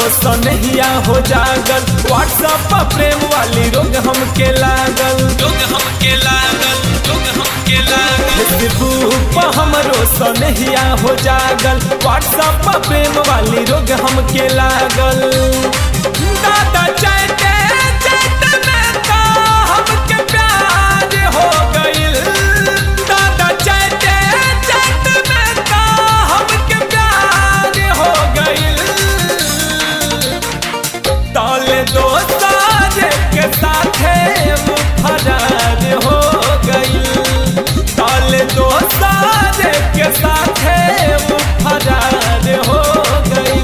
सनहिया हो जागल व्हाट्सएप पर प्रेम वाली रोग हमके लागल रोग हमके लागल रोग हमके लागल फेसबुक पर हमरो सनहिया हो जागल व्हाट्सएप पर प्रेम वाली रोग हमके लागल दादा चाहते चाहते में तो हमके प्यार हो गइल दादा चाहते चाहते में तो हमके प्यार हो गइल ताले दोस्तार के साथे मुफरार हो गइल ताले दोस्तार के साथे मुफरार हो गइल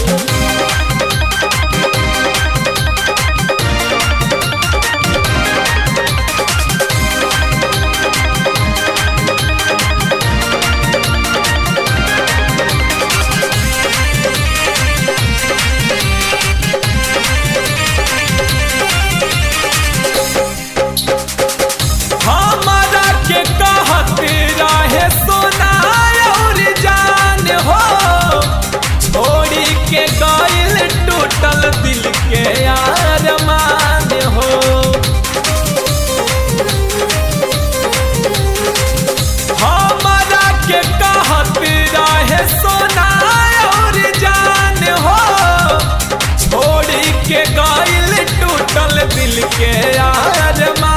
हमारा के कहत रहे सोना और जान हो छोड़ी के गइल टूटल दिल के अरमान हो हमारा के कहत रहे सोना और जान हो छोड़ी के गइल टूटल दिल के अरमान